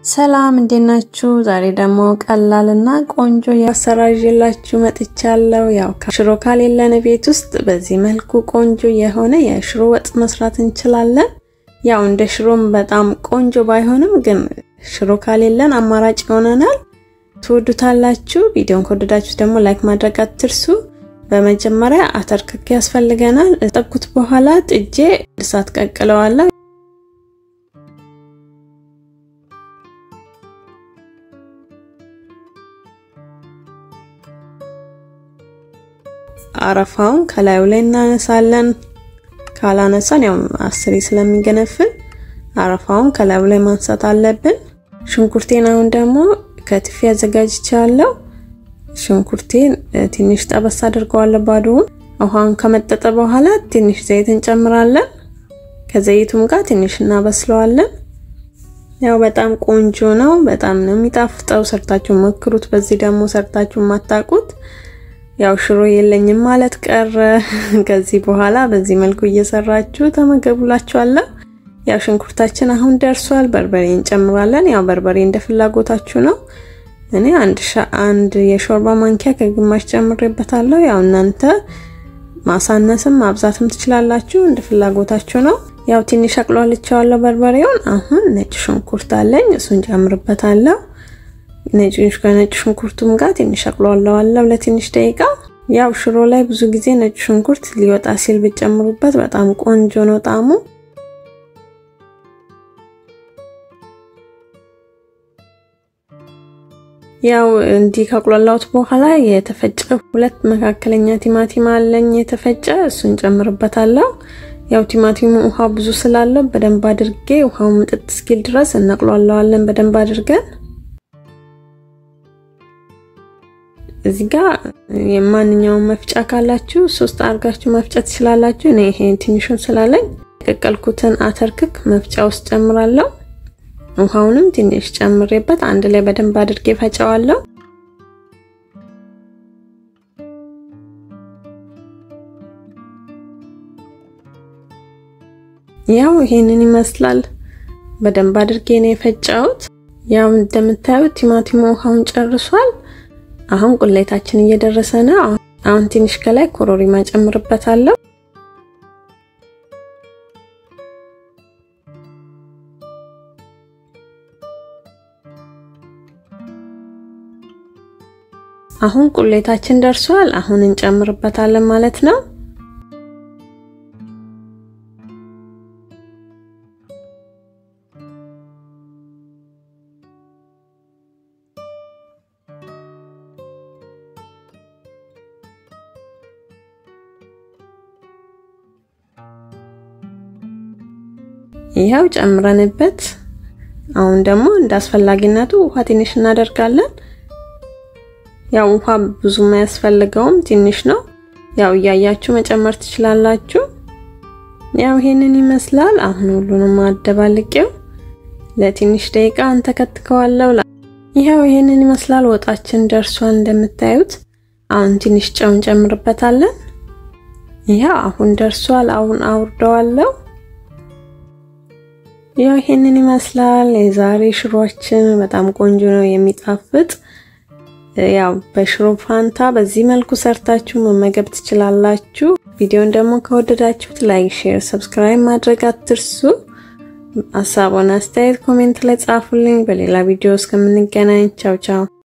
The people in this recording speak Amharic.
ሰላም እንዴት ናችሁ? ዛሬ ደግሞ ቀላልና ቆንጆ የአሰራር ይዤላችሁ መጥቻለሁ። ያው ሽሮ ከሌለን ቤት ውስጥ በዚህ መልኩ ቆንጆ የሆነ የሽሮ ወጥ መስራት እንችላለን። ያው እንደ ሽሮም በጣም ቆንጆ ባይሆንም ግን ሽሮ ከሌለን አማራጭ ይሆነናል። ትወዱታላችሁ። ቪዲዮን ከወደዳችሁ ደግሞ ላይክ ማድረግ አትርሱ። በመጀመሪያ አተር ክክ ያስፈልገናል። ጠብኩት በኋላ ጥጄ እሳት ቀቅለዋለሁ። አረፋውን ከላዩ ላይ እናነሳለን። ካላነሳን ያው አስሬ ስለሚገነፍል አረፋውን ከላዩ ላይ ማንሳት አለብን። ሽንኩርቴን አሁን ደግሞ ከትፌ አዘጋጅቻለሁ። ሽንኩርቴን ትንሽ ጠበስ አድርገዋለሁ ባዶውን። ውሃውን ከመጠጠ በኋላ ትንሽ ዘይት እንጨምራለን። ከዘይቱም ጋር ትንሽ እናበስለዋለን። ያው በጣም ቆንጆ ነው። በጣም ነው የሚጣፍጠው። ሰርታችሁ ሞክሩት። በዚህ ደግሞ ሰርታችሁ የማታውቁት ያው ሽሮ የለኝም ማለት ቀረ። ከዚህ በኋላ በዚህ መልኩ እየሰራችሁ ተመገቡላችኋለሁ። ያው ሽንኩርታችን አሁን ደርሷል። በርበሬ እንጨምራለን። ያው በርበሬ እንደ ፍላጎታችሁ ነው። እኔ አንድ አንድ የሾርባ ማንኪያ ከግማሽ ጨምሬበታለሁ። ያው እናንተ ማሳነስም ማብዛትም ትችላላችሁ፣ እንደ ፍላጎታችሁ ነው። ያው ትንሽ አቅሏልቻለሁ በርበሬውን። አሁን ነጭ ሽንኩርት አለኝ፣ እሱን ጨምርበታለሁ። ነጭ ከነጭ ሽንኩርቱም ጋር ትንሽ አቅሏለዋለሁ ለትንሽ ደቂቃ። ያው ሽሮ ላይ ብዙ ጊዜ ነጭ ሽንኩርት ሊወጣ ሲል ብጨምሩበት በጣም ቆንጆ ነው ጣዕሙ። ያው እንዲህ ካቁላላሁት በኋላ የተፈጨ ሁለት መካከለኛ ቲማቲም አለኝ የተፈጨ፣ እሱን ጨምርበታለሁ። ያው ቲማቲሙ ውሃ ብዙ ስላለው በደንብ አድርጌ ውሃው ምጥጥ እስኪል ድረስ እናቅሏለዋለን በደንብ አድርገን እዚህ ጋር የማንኛውም መፍጫ ካላችሁ ሶስት አድርጋችሁ መፍጨት ትችላላችሁ። እኔ ይሄ ትንሹን ስላለኝ የቀቀልኩትን አተር ክክ መፍጫ ውስጥ ጨምራለሁ። ውሃውንም ትንሽ ጨምሬበት አንድ ላይ በደንብ አድርጌ ፈጨዋለሁ። ያው ይሄንን ይመስላል። በደንብ አድርጌ ነው የፈጨሁት። ያው እንደምታዩት ቲማቲሙ ውሃውን ጨርሷል። አሁን ቁሌታችን እየደረሰ ነው። አሁን ትንሽ ከላይ ኮሮሪማ ጨምርበታለሁ። አሁን ቁሌታችን ደርሷል። አሁን እንጨምርበታለን ማለት ነው። ይኸው ጨምረንበት አሁን ደግሞ እንደ አስፈላጊነቱ ውሃ ትንሽ እናደርጋለን። ያው ውሃ ብዙም አያስፈልገውም፣ ትንሽ ነው። ያው እያያችሁ መጨመር ትችላላችሁ። ያው ይሄንን ይመስላል። አሁን ሁሉንም አደባልቄው ለትንሽ ደቂቃ እንተከትከዋለሁ። ይኸው ይሄንን ይመስላል። ወጣችን ደርሷል እንደምታዩት። አሁን ትንሽ ጨው እንጨምርበታለን። ይኸው አሁን ደርሷል። አሁን አውርደዋለሁ። ያው ይሄንን ይመስላል የዛሬ ሽሮአችን። በጣም ቆንጆ ነው የሚጣፍጥ። ያው በሽሮ ፋንታ በዚህ መልኩ ሰርታችሁ መመገብ ትችላላችሁ። ቪዲዮን ደግሞ ከወደዳችሁት ላይክ፣ ሼር፣ ሰብስክራይብ ማድረግ አትርሱ። ሀሳቡን አስተያየት ኮሜንት ላይ ጻፉልኝ። በሌላ ቪዲዮ እስከምንገናኝ ቻው ቻው።